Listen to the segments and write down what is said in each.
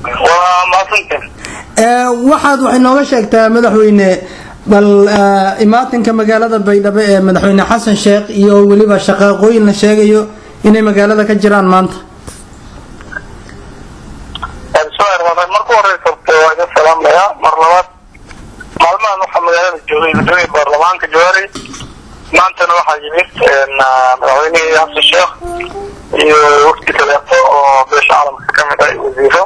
waa maadsantin waxaad waxay nooga sheegtaa madaxweyne bal imaatinka magaalada baydhabo ee madaxweyne xasan sheekh iyo weliba shaqaaqooyin la sheegayo inay magaalada ka jiraan maanta bismillahi marka horeysa waa idin salaamayaa mar labaad maalmahan waxaa magaalada joogay gudoomiya baarlamaanka jawaari maantana waxaa yimid madaxweynihii xasan sheekh iyo wafdi kaleeto oo beesha caalamka kamid ah wasiiro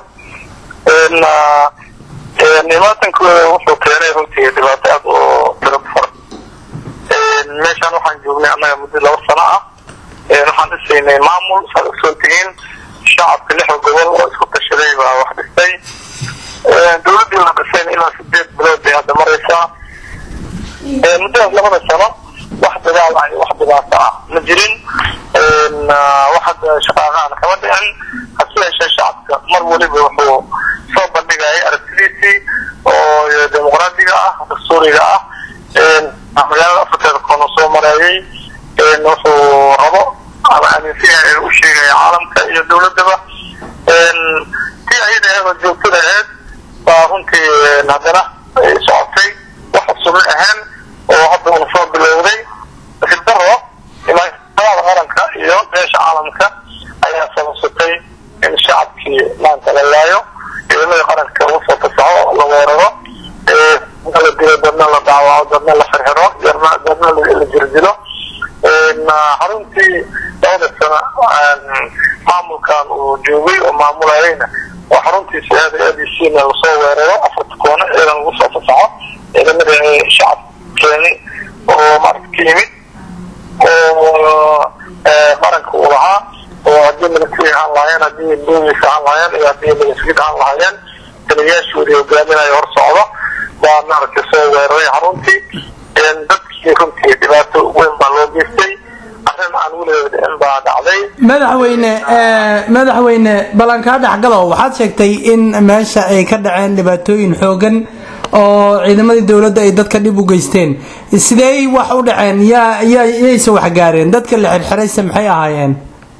imaatankooda wuxuu keenay runtii dhibaato aad oo tiro far meeshaan waxaan joognay annaga muddo laba sano ah waxaan dhisaynay maamul saad ogsoon tihiin shacabka lixda gobol oo isku tashaday baa wax dhistay dawladdii la dhisayna ilaa sideed bilood bay hadda maraysaa muddadaas labada sano wax dagaal ah iyo wax dhibaato ah ma jirin wax hadda shaqaaqaana kama dhicin hase yeeshee shacabka mar weliba wuxuu soo bandhigayay aragtidiisii oo dimuqraadiga ah dastuuriga ah magaalada afarteeda koona soo mareeyay wuxuu rabo ama aaminsan yahay u sheegaya caalamka iyo dawladaba tii ayada aheedoo joogtada aheyd baa runtii haddana ay socotay wax cusubna ahaan oo hadda una soo bilowday sildaro imaamada qaranka iyo beesha caalamka ayaa sababsatay in shacabkii maanta la laayo ciidamadii qaranka lagu soo fasaxo la weeraro la dilo dadna la daawaco dadna la xirxiro dadna la jirdilo xaruntii labada sano maamulkan uu joogay oo maamulayayna oo xaruntiisa aada aadisiina lasoo weeraro afarta koono ciidan lagu soo fasaxo ciidamadii shacab keeni oo maarata ka yimid oo qaranka uu lahaa oo haddii military ahaan lahaayeen haddii bolis ahaan lahaayeen iyo haddii milisgid ahaan lahaayeen taliyaashoodii hogaaminayo hor socdo baa maaragtay soo weeraray xaruntii dadkii runtii dhibaato weyn baa loo geystay arrin aan weligeed dhicin baa dhacday madaxweyne madaxweyne ballankaa dhexgalo waxaad sheegtay in meesha ay ka dhaceen dhibaatooyin xoogan oo ciidamadii dowladda ay dadka dhib u geysteen sidee wax u dhaceen yaa yaa yayse wax gaareen dadka la xirxirayse maxay ahaayeen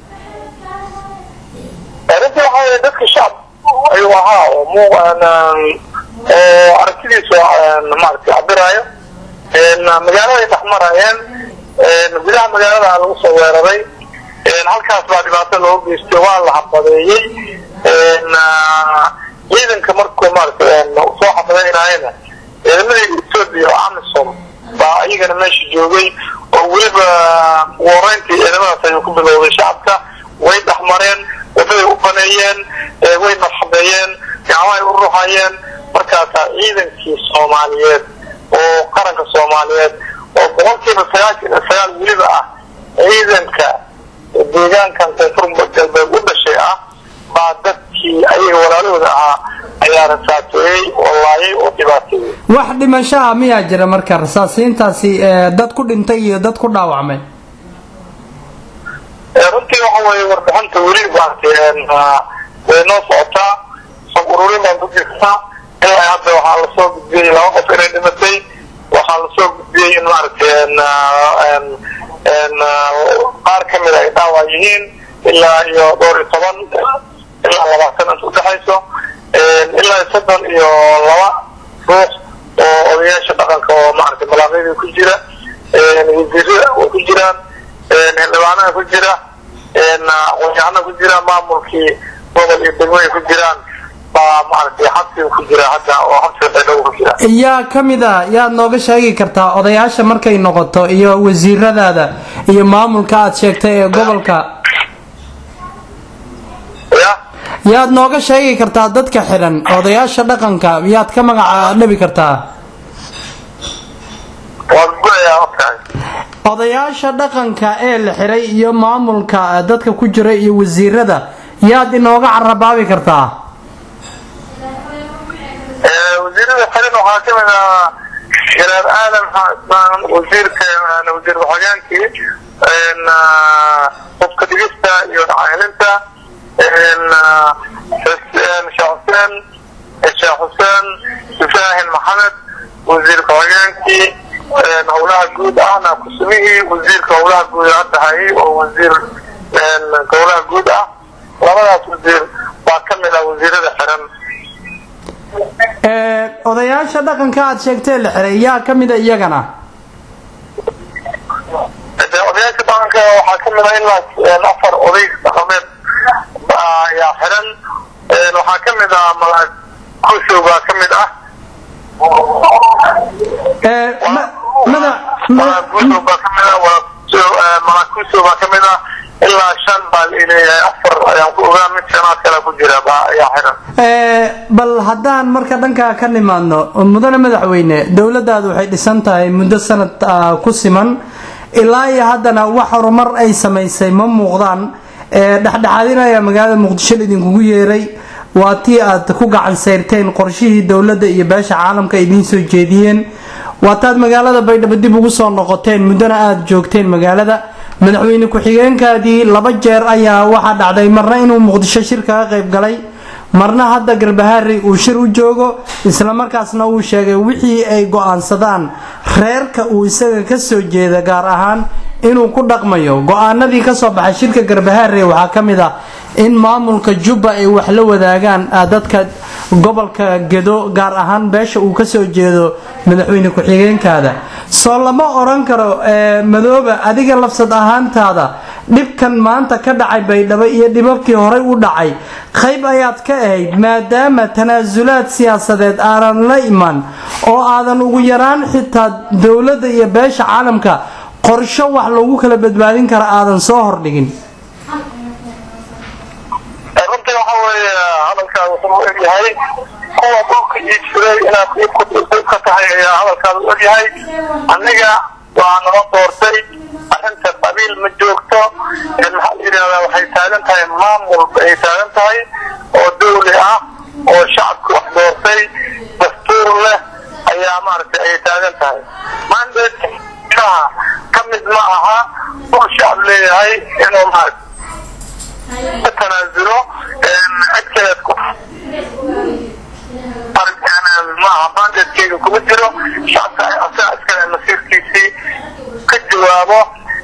runtii waxaa weye dadka shacab ayuu ahaa oo mu oo aragtidiisu maaragtay cabiraayo magaaladay dhex marayeen gudaha magaalada lagu soo weeraray halkaas baa dhibaato loo geystay waa la xabadeeyey ciidanka markuu maaragtay soo xabadeynayana ciidamadii ethoobia oo amisom baa iyagana meesha joogay oo weliba wareyntii ciidamadaas ayuu ku bilowday shacabka way dhexmareen wadaday u baneeyeen way nafxadeeyeen gacmahay u ruxayeen markaasaa ciidankii soomaaliyeed oo qaranka soomaaliyeed oo boqolkiiba sagaashan iyo sagaal weliba ah ciidanka deegaankan koonfur galbeed u dhashay ah baa dadkii ayaga walaalahooda ahaa ayaa rasaateeyey oo laayay oo dhibaateeyey wax dhimashaha miyaa jira marka rasaasiintaasi dad ku dhintay iyo dad ku dhaawacmay runtii waxa weeye warbixinta weli maaragtay way noo socotaa sab ururin baan ku jirtaa ilaa hadda waxaa lasoo gudbiyey laba qof inay dhimatay waxaa lasoo gudbiyey in maaragtay qaar kamid ay dhaawac yihiin ilaa iyo dhowr iyo toban ilaa labaatan inta udhexayso ilaa soddon iyo laba ruux oo odayaasha dhaqanka oo maaragtay malaaqyadii ku jira wasiirada way ku jiraan xildhibaanaha ku jira aqoon-yahana ku jira maamulkii gobol iyo degmo ay ku jiraan baa maaragtay xabsiga ku jira hadda oo xabsiga baydhabo ku jira yaa kamid a yaad nooga sheegi kartaa odayaasha markay noqoto iyo wasiiradaada iyo maamulka aad sheegtay ee gobolka ya yaad nooga sheegi kartaa dadka xidhan odayaasha dhaqanka yaad ka magaca dhabi kartaa waan gudayaa ogtahay odayaasha dhaqanka ee la xiray iyo maamulka dadka ku jira iyo wasiirada yaad inooga carabaabi kartaa wasiirada xiran waxaa kamid ah shiraar aadan xaasmaan wasiirka wasiir ku-xigeenkii qofka dhigista iyo dhacaylinta sheekh xuseen sheekh xuseen sufaahin maxamed wasiir ku-xigeenkii howlaha guud ahna kusumihii wasiirka howlaha guud hadda hayay oo wasiir howlaha guud ah labadaas wasiir baa kamid ah wasiirada xiran odayaasha dhaqanka aad sheegtee la xiray yaa ka mida iyagana odayaasha dhaqanka waxaa ka mid a ilaa afar oday dhaqameed ayaa xiran waxaa ka mid ah malaag kusow baa ka mid ah malaag kusow baa ka mid ah malaag kusow baa ka mid ah ilaa shan baa laleeyahay afar ayaan ku ogaa mid shanaad kale ku jira ayaa xiran bal haddaan marka dhankaa ka nimaadno mudane madaxweyne dowladdaadu waxay dhisan tahay muddo sanad ku siman ilaa iyo haddana wax horumar ay samaysay ma muuqdaan dhexdhexaadinaya magaalada muqdisho idinkugu yeeray waa tii aad ku gacan sayrteen qorshihii dowladda iyo beesha caalamka idiin soo jeediyeen waataad magaalada baydhabo dib ugu soo noqoteen muddona aada joogteen magaalada madaxweyne ku-xigeenkaadii laba jeer ayaa waxaa dhacday marna inuu muqdisho shir kaga qayb galay marna hadda garbahaari uu shir u joogo islamarkaasna uu sheegay wixii ay go-aansadaan reerka uu isaga kasoo jeeda gaar ahaan inuu ku dhaqmayo go-aanadii kasoo baxay shirka garbahaare waxaa ka mid ah in maamulka jubba ay wax la wadaagaan dadka gobolka gedo gaar ahaan beesha uu kasoo jeedo madaxweyne ku-xigeenkaada soo lama oran karo madooba adiga lafsad ahaantaada dhibkan maanta ka dhacay baydhabo iyo dhibabkii horey u dhacay qayb ayaad ka ahayd maadaama tanaasulaad siyaasadeed aanan la iman oo aadan ugu yaraan xitaa dowladda iyo beesha caalamka qorsho wax loogu kala badbaadin kara aadan soo hordhigin runtii waxa weeye hadalkaa wuxuu u egyahay kuwa dhulka iibsaday inaad iib ka tahay ayaa hadalkaada u egyahay aniga waa nala doortay arrinta qabiil ma joogto maxaa la yidhahdaa waxay taagan tahay maamul ay taagan tahay oo dawli ah oo shacabka wax doortay dastuur leh ayaa maaragtay ay taagan tahay mandate ka mid ma aha uu shacab leeyahay inuu maaragtay ka tanaazulo cid kaleed ku maaha mandatkeyga kuma jiro shacabka asaga iskale masiirkiisii ka jawaabo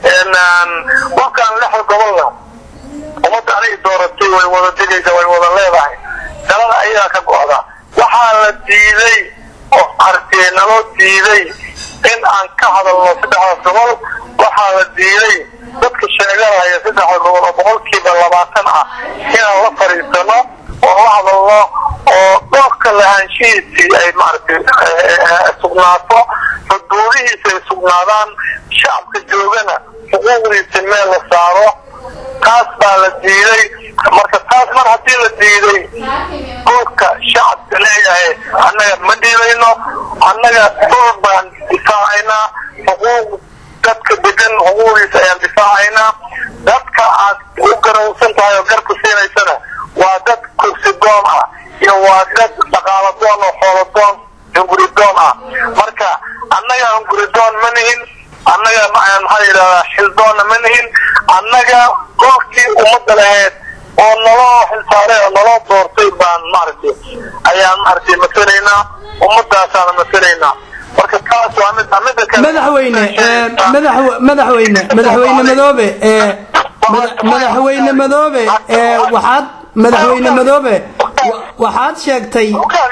dhulkan lixda gobolna ummadda aniga dooratay way wada digaysa way wada leedahay dalada ayagaa ka go-da waxaa la diiday oo artee naloo diiday in aan ka hadalno saddexdaas gobol waxaa la diiday dadka sheeganaya saddexda gobol oo boqolkiiba labaatan ah inaan la fadhiisano oo la hadalno oo dhulka lahaanshihiisii ay maaragtay sugnaato xuduudihiisa ay sugnaadaan shacabka joogana xuquuqdiisa meel la saaro taas baa la diiday marka taas mar haddii la diiday dhulka shacabka leeyahay annaga ma dhiibayno annaga dhul baan difaacaynaa xuquuq dadka degan xuquuqdiisa ayaan difaacaynaa dadka aad u garowsan tahay oo garku siinaysana waa dad kursi doon ah iyo waa dad dhaqaalo doon oo xoolo doon hunguri doon ah marka annaga hunguri doon ma nihin annaga maxaa yidhahdaa xildoonna ma nihin annaga dhulkii ummadda lahayd oo naloo xilsaaray oo naloo doortay baan maaragtay ayaan maaragtay masalaynaa ummadaasaana masalaynaa marka taas waa mid mida kale madaxweyne madaxweyne madaxweyne madoobe madaxweyne madoobe waxaad madaxweyne madoobe waxaad sheegtay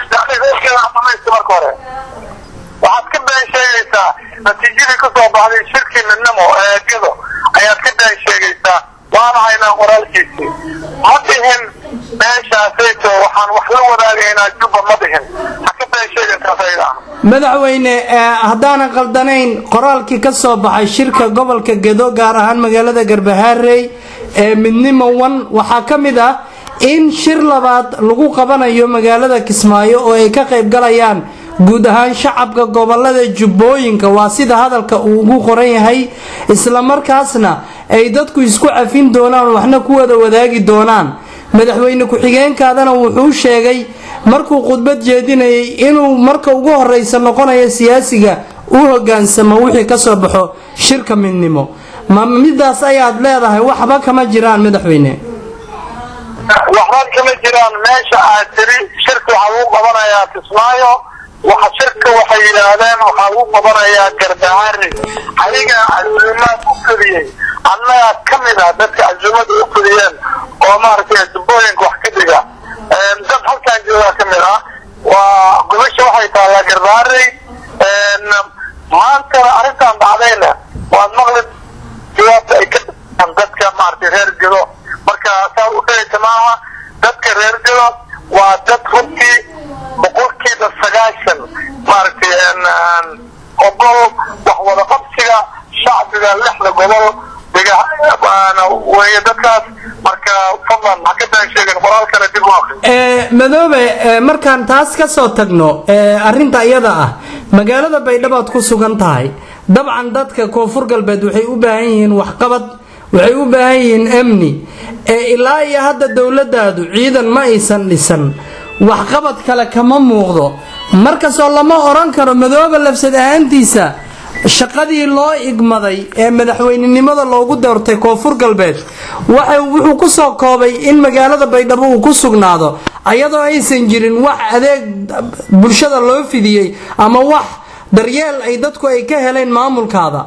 marka hore waxaad ka been sheegaysaa natiijadii ka soo baxday shirkii midnimo ee gedo ayaad ka been sheegaysaa waana haynaa qoraalkiisii ma dhihin meeshaasayto waxaan wax la wadaagaynaa jubba ma dhihin ha ka been sheegaysaa sayda madaxweyne haddaanan qaldanayn qoraalkii ka soo baxay shirka gobolka gedo gaar ahaan magaalada garbahaarey ee midnimo wan waxaa ka mid ah in shir labaad lagu qabanayo magaalada kismaayo oo ay ka qayb galayaan guud ahaan shacabka gobolada jubbooyinka waa sida hadalka uu ugu qoran yahay islamarkaasna ay dadku isku cafin doonaan waxna ku wada wadaagi doonaan madaxweyne ku-xigeenkaadana wuxuu sheegay markuu khudbad jeedinayay inuu marka ugu horeysa noqonayo siyaasiga u hogaansamo wixii kasoo baxo shirka midnimo ma midaas ayaad leedahay waxba kama jiraan madaxweyne waxba kama jiraan meesha aad tiri shirka waxaa lagu qabanayaa kismaayo waxa shirka waxay yidhaahdeen waxaa lagu qabanayaa garbahaari adiga casuumaad u fidiyey annaga ka mid ah dadka casuumada u fidiyeen oo maaragtay jubbooyinka wax ka dhiga dad halkaan joogaa ka mid ah waa garbaarey maantana arrintan dhacdayna waad maqli jawaabta ay ka dhaan dadka maaragtay reer gedo marka saa u dhahaysa maaha dadka reer gedo waa dad runtii boqolkiiba sagaashan maaragtay ogol wax wada qabsiga shacbiga lixda gobol wey dadkaas marka fadlan ha ka taan sheegin qoraalkana dib u akri madoobe markaan taas ka soo tagno arrinta iyada ah magaalada baydhabaad ku sugan tahay dabcan dadka koonfur galbeed waxay u baahan yihiin waxqabad waxay u baahan yihiin amni ilaa iyo hadda dowladaadu ciidan ma aysan dhisan waxqabad kale kama muuqdo markastoo lama odhan karo madoobe lafsad ahaantiisa shaqadii loo igmaday ee madaxweynenimada loogu doortay koonfur galbeed wuxuu ku soo koobay in magaalada baydhabo uu ku sugnaado ayadoo aysan jirin wax adeeg bulshada loo fidiyey ama wax daryeel ay dadku ay ka heleen maamulkaada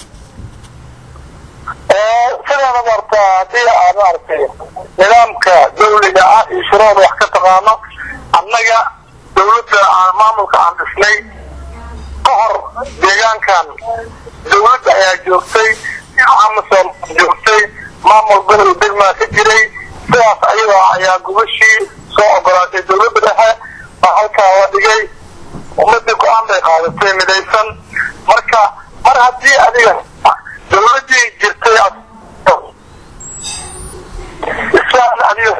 sidaana marta haddii aad maaragtay nidaamka dawliga ah iyo shuruucda wax ka taqaano annaga dawladda aan maamulka aan dhisnay ka hor deegaankan dawladda ayaa joogtay amasom joogtay maamul gobol degmaa ka jiray sidaas ayadoo ayaa gubashii soo ogolaatay dawladda dhexe baa halkaa la dhigay ummadii go-aan bay qaadatay midaysan marka mar haddii adiga dawladii jirtay islaan adiga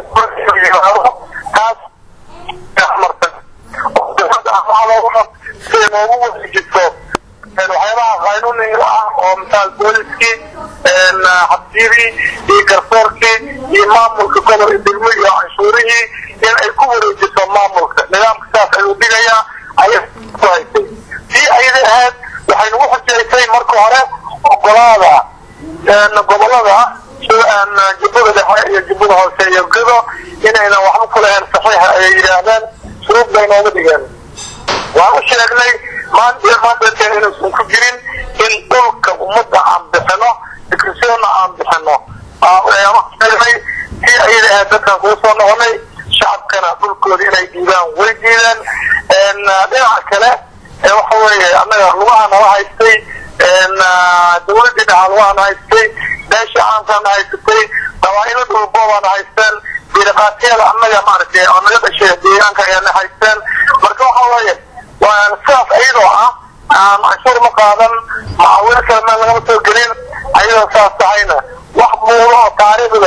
taas marta dawladda ahmaalooga siday noogu wareejiso waxyaabaha qaynuuniga ah oo misaal booliskii xabsiyadii iyo garsoorkii iyo maamulka gobol iyo degmo iyo canshuurihii in ay ku wareejiso maamulka nidaamka saas ayuu dhigayaa ayay ku haysay sii ayada ahayd waxay nagu xujeysay marka hore ogolaada gobolada jubbada dhexe iyo jubbada hoose iyo gedo inaynan waxba ku lahayn saxiixa ayay yidhaahdeen shuruud bay nooga dhigeen waan u sheegnay maanta maanta inuusan ku jirin in dhulka ummadda aan bixino dikrisyoonna aan bixino sheegnay sii ayada ahayd dadkan kugu soo noqonay shacabkana dhulkooda inay diidaan way diideen dhinaca kale waxa weeye annaga lugaha nala haystay dawladii dhaxa lugaha na haystay beesha caankaana haysatay dawaa'ilo dhulboobaana haysteen biiraqaatiyada annaga maaragtay oo naga dhashay deegaanka ayaana haysteen marka waxa weeye sidaas ayadoo ah canshuur ma qaadan macaawino kale meel lagama soo gelin ayadoo saas tahayna wax muulo oo taariikhda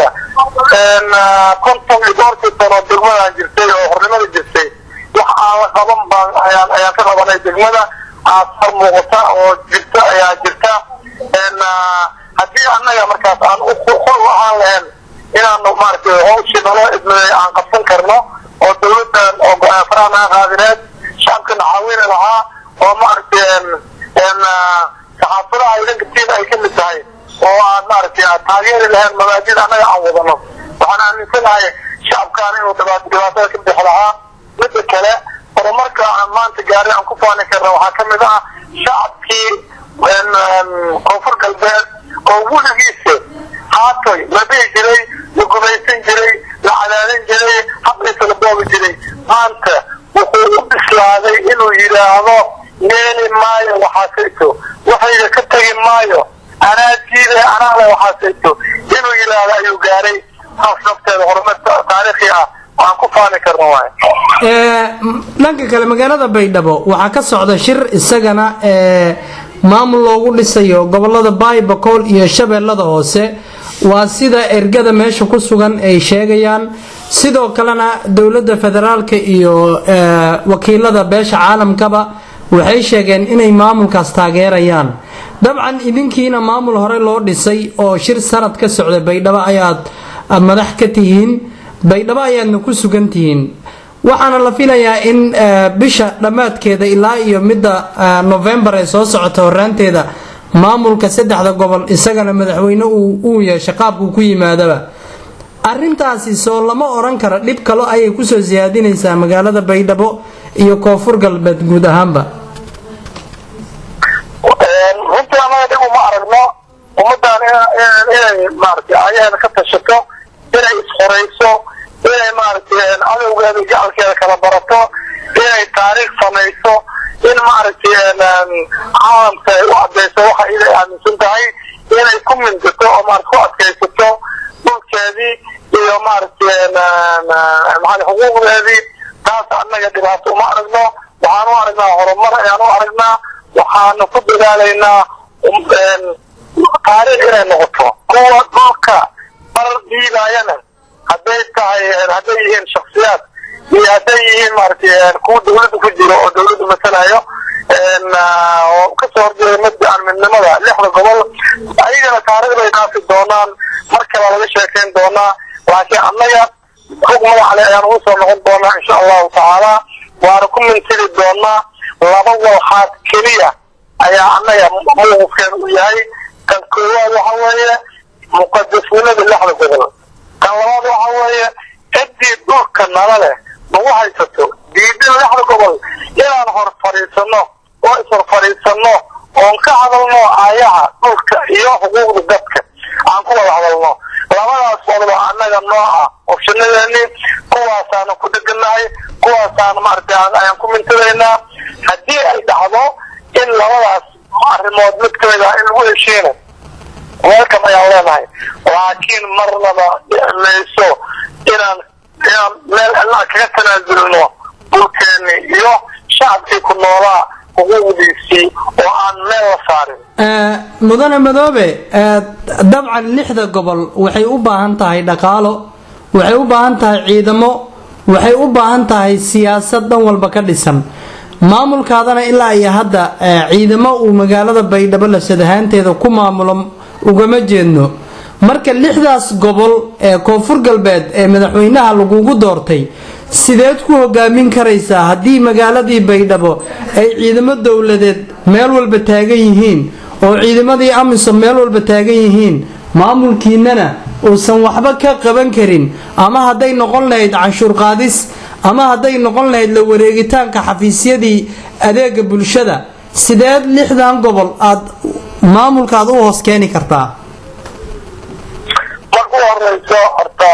konton iyo dhowrkii sano degmadaan jirtay oo hornimada jirtay wax aan la qaban baan ayaan ayaan ka qabanay degmada aasar muuqata oo jirta ayaa jirta haddii annaga markaas aan xul u ahaan lahayn inaanu maaragtay hawshii naloo idmaday aan qabsan karno oo dawladdan oo faraha naga qaadineed shacabkana caawini lahaa oo maaragtay saxaafadaha idankatiin ay kamid tahay oo aan maaragtay taageeri lahayn mabaadida annaga aan wadano waxaan aaminsanahay shacabkaan inuu dhibaatada ka bixi lahaa midda kale horumarka aan maanta gaari aan ku faani karna waxaa kamid ah shacabkii koonfur galbeed oo weligiisa haatoy la dhihi jiray la gumaysan jiray la cadaadin jiray habkiisa la boobi jiray maanta wuxuu u bislaaday inuu yidhaahdo yeeli maayo waxaasayto waxayga ka tegi maayo anaa diiday anaa le waxaasayto inuu yidhaahdo ayuu gaaray saas nafteeda horumar taariikhi ah aan ku faani karno waay dhanka kale magaalada baydhabo waxaa ka socda shir isagana maamul loogu dhisayo gobolada baybacool iyo shabeellada hoose waa sida ergada meesha ku sugan ay sheegayaan sidoo kalena dowladda federaalka iyo wakiilada beesha caalamkaba waxay sheegeen inay maamulkaas taageerayaan dabcan idinkiina maamul hore loo dhisay oo shir sanad ka socda baydhabo ayaad madax ka tihiin baydhabo ayaadna ku sugan tihiin waxaana la filayaa in bisha dhammaadkeeda ilaa iyo midda novembar ee soo socota horaanteeda maamulka saddexda gobol isagana madaxweyne uu yeesha qaabkuu ku yimaadaba arintaasi soo lama oran karo dhib kalo ayay kusoo siyaadinaysaa magaalada baydhabo iyo koonfur galbeed guud ahaanba runtii anaga dhib uma aragno ummadan inay maaragtay ayaheeda ka tashato inay isxorayso inay maaragtay cadowgeeda gacalkeeda kala barato inay taariikh samayso in maaragtay caalamka ay u cadayso waxa iday aaminsan tahay inay ku mintato oo maarata ku adkaysato dhulkeedii iyo maaragtay maxaa xuquuqdeedii taas annaga dhibaato uma aragno waxaan u aragnaa horumar ayaan u aragnaa waxaanu ku dadaalaynaa taariikh inay noqoto kuwa dhulka bar dhiibaayana hadday tahay hadday yihiin shaksiyaad iyo hadday yihiin maaragtay kuwa dawladda ku jiro oo dawladda masalayo oo kasoo horjeeda mabdaan midnimada lixda gobol ayagana taariikhda ay dhaafi doonaan mar kale laga sheekayn doonaa laakiin annaga xog magacale ayaan ugu soo noqon doonaa insha allahu tacaala waana ku mintiri doonaa laba walxaad keliya ayaa annaga mawqifkeen u yahay kan koowaad waxa weeye muqadasnimada lixda gobol kan labaad waxa weeye ciddii dhulka nala leh nagu haysato diidin lixda gobol inaan hor fadhiisano oo ishor fadhiisano oon ka hadalno aayaha dhulka iyo xuquuqda dadka aan ku wada hadalno labadaas walba annaga nooca opshanadeeni kuwaasaanu ku deganahay kuwaasaanu maaragtay ayaan ku mintadaynaa haddii ay dhacdo in labadaas arrimood mid kamid ah in lagu heshiina welcome ayaan leenahay laakiin marnaba mayso inaan inaan meel alla kaga tanaasulno dhulkeeni iyo shacabkii ku noolaa xuquuqdiisii oo aan meel la saarin mudane madoobe dabcan lixda gobol waxay u baahan tahay dhaqaalo waxay u baahan tahay ciidamo waxay u baahan tahay siyaasad dhan walba ka dhisan maamulkaadana ilaa iyo hadda ciidamo uu magaalada baydhabo lasad ahaanteeda ku maamulo ugama jeedno marka lixdaas gobol ee koonfur galbeed ee madaxweynaha lagugu doortay sideed ku hogaamin karaysaa haddii magaaladii baydhabo ay ciidamo dowladeed meel walba taagan yihiin oo ciidamadii amisom meel walba taagan yihiin maamulkiinana uusan waxba ka qaban karin ama hadday noqon lahayd canshuur qaadis ama hadday noqon lahayd la wareegitaanka xafiisyadii adeega bulshada sideed lixdan gobol aad maamulka aad u hoos keeni kartaa marka u horeyso horta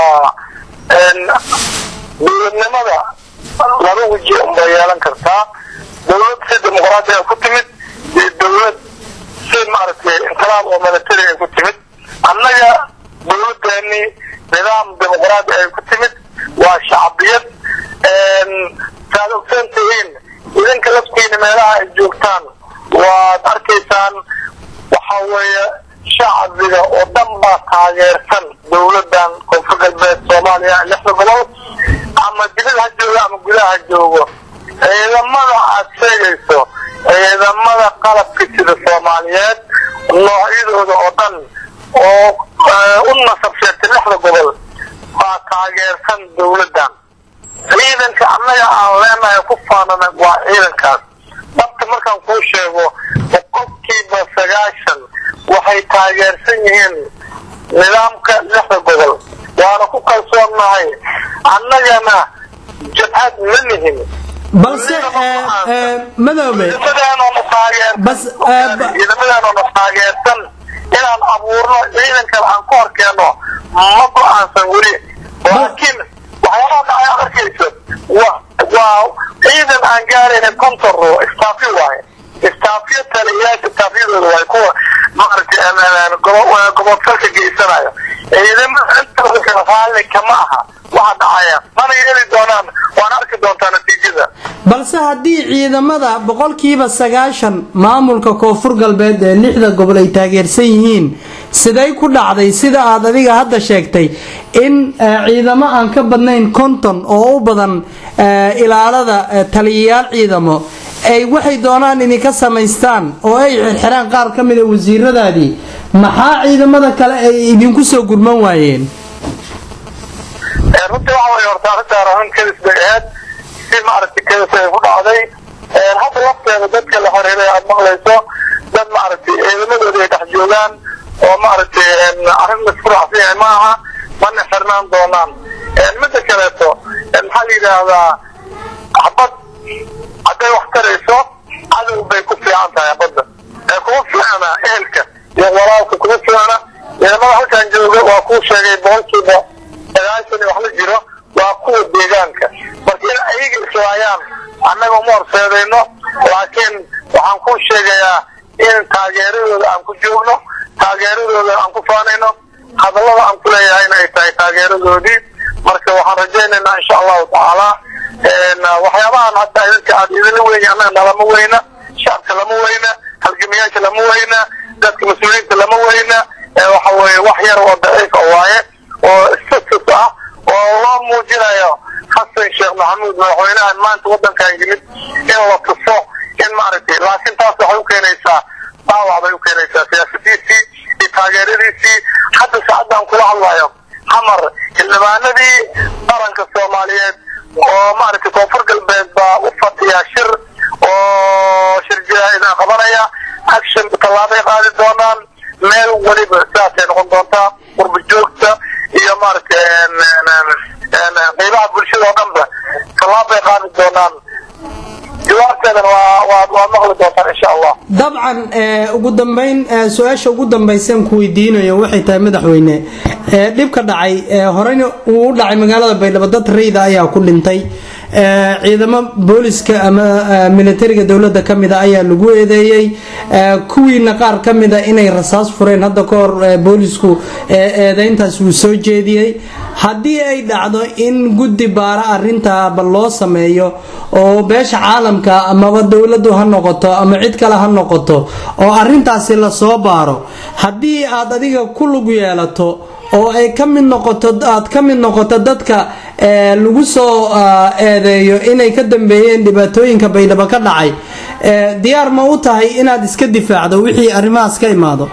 dowladnimada laba weji unbay yeelan kartaa dowlad si dimuqraadi ay ku timid iyo dowlad si maaragtay inqilaab oo milatary ay ku timid annaga dowladeeni nidaam dimuqraadi ay ku timid waa shacbiyad saad ogsan tihiin idinka laftiina meelaha ay joogtaan waad arkaysaan waxa weeye shacbiga oo dhan baa taageersan dowladan koonfur galbeed soomaaliya lixda gobol ama dibad ha joogo ama gudaha ha joogo ciidamada aad sheegayso ciidamada qalabka sida soomaaliyeed noocyadooda oo dhan oo u nasab sheegtay lixda gobol baa taageersan dowladan ciidanka annaga aan leenahay ku faanana waa ciidankaas dhabta markaan kuu sheego boqolkiiba sagaashan waxay taageersan yihiin nidaamka lixda gobol waana ku kalsoonnahay annagana jabhad ma nihin balse madoobe ciidamadaanoona taageersan inaan abuurno ciidankan aan ku horkeenno ma go-aansan weli laakiin waxyaabaha dhacay arkayso waa ciidan aan gaarayna konton ruu istaafi waaye istaafyo taliyayaasha istaafyadooda waay kuwa maaragtay gobodfalka geysanayo ciidamada intooda kale raalli kama aha waxa dhacaya mana yeeli doonaan waana arki doontaa natiijada balse haddii ciidamada boqolkiiba sagaashan maamulka koonfur galbeed ee lixda gobol ay taageersan yihiin siday ku dhacday sida aad adiga hadda sheegtay in ciidamo aan ka badnayn konton oo u badan ilaalada taliyayaal ciidamo ay waxay doonaan idinka samaystaan oo ay xirxiraan qaar ka mida wasiiradaadii maxaa ciidamada kale ay idinku soo gurman waayeen runtii waxa way horta arrintaan arrin kadis bay ahayd si maaragtay kadis ay ku dhacday hadda lafteeda dadka la xiriiray aad maqlayso dad maaragtay ciidamadooda ay dhex joogaan oo maaragtay arrin laisku raacsan yahay ma aha mana xirnaan doonaan midda kaleeto maxaa la yidhaahdaa xabad hadday wax tarayso cadow bay ku fiican tahay xabadda ee kuma fiicna ehelka iyo walaalka kuma fiicna ciidamada halkan jooga waa kuu sheegay boqolkiiba sagaashan iyo wax la jiro waa kuwa deegaanka marka in ayaga islaayaan annaga uma horseedayno laakiin waxaan ku sheegayaa in taageeradooda aan ku joogno taageeradooda aan ku faanayno hadallada aan ku leeyahayna ay tahay taageeradoodii marka waxaan rajaynaynaa insha allahu tacaala waxyaabahan hadda idinka aad idinla weyni annaga nalama weyna shacabka lama weyna halgamayaasha lama weyna dadka mas-uuliyiinta lama weyna waxa weeye wax yar oo daciifa waaye oo status ah oo loo muujinayo xasan sheekh maxamuud madaxweynahan maanta waddankan yimid in la tuso in maaragtay laakiin taas waxay u keenaysaa dhaawac bay u keenaysaa siyaasadiisii iyo taageeradiisii hadda saacaddan kula hadlayo xamar xildhibaanadii qaranka soomaaliyeed oo maaragtay koonfur galbeed baa u fadhiya shir oo shir jaraa'ida qabanaya action tallaabay qaadi doonaan meel weliba sidaasay noqon doontaa qurba joogta iyo maaragtay qeybaha bulshada oo dhanba tallaabay qaadi doonaan jawaabteedana waa waa waa maqli doontaan insha allah dabcan ugu dambeyn su-aasha ugu dambaysan ku weydiinayo waxay tahay madaxweyne dhibka dhacay horeyna uu u dhacay magaalada baydhabo dad rayda ayaa ku dhintay ciidamo booliska ama militariga dowladda ka mida ayaa lagu eedeeyey kuwiina qaar ka mida inay rasaas fureen hadda ka hor boolisku eedeyntaas uu soo jeediyey haddii ay dhacdo in guddi baara arintaaba loo sameeyo oo beesha caalamka amaba dowladdu ha noqoto ama cid kale ha noqoto oo arintaasi lasoo baaro haddii aad adiga ku lug yeelato oo ay ka mid noqoto aad ka mid noqoto dadka lagu soo eedeeyo inay ka dambeeyeen dhibaatooyinka baydhabo ka dhacay diyaar ma u tahay inaad iska difaacdo wixii arrimahaas ka imaado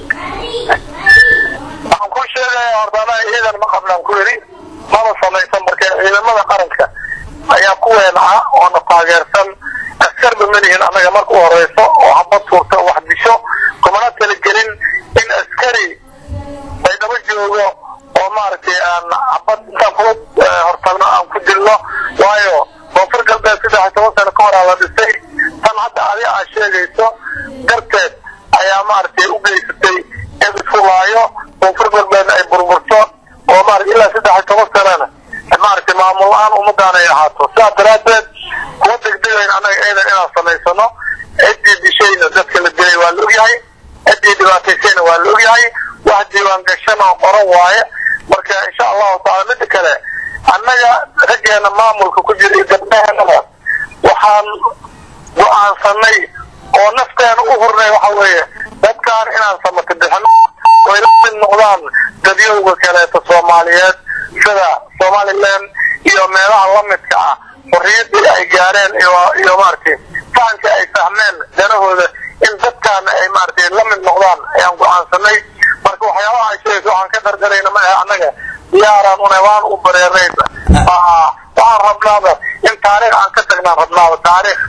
waxaan ku sheegaya hordaana ciidan ma qabnaan ku yidhi maba samaysan marka ciidamada qaranka ayaa ku weenaca oona taageersan askarba malihin annaga marka u horeyso oo habad tuurta wax disho kumana talagelin in askari baydhabo joogo oo maaragtay aan habad intaan kula hortagno aan ku dilno waayo koonfur galbeed saddex iyo toban sano ka horaa la dhisay tan hadda adi aad sheegayso darteed ayaa maaragtay u geysatay in isku laayo koonfur galbeedna ay burburto oo maarata ilaa saddex iyo toban sanana maaragtay maamul la-aan ummadaan ay ahaato sidaas daraaddeed kuwa degdegayn annaga ciidan inaan samaysano ciddii dishayna dadka la dilay waa la ogyahay ciddii dhibaataysayna waa la ogyahay wax diiwaan gashan oo qoran waaye marka insha allahu taala mida kale annaga raggeena maamulka ku jira iyo gabdhaheenaba waxaan go-aansanay oo nafteena u hurnay waxa weeye dadkaan inaan samata bixino oo ay la mid noqdaan dadyowga kaleeto soomaaliyeed sida somalilan iyo meelaha lamidka ah xorriyaddii ay gaareen iyo iyo maaragtay fahanka ay fahmeen danahooda in dadkaana ay maaragtay la mid noqdaan ayaan go-aansanay marka waxyaabaha ay sheegayso waxaan ka dardarayna ma ahe annaga diyaaraan una waan u bareernayba waxaan rabnaaba in taariikh aan ka tagnaan rabnaaba taariikh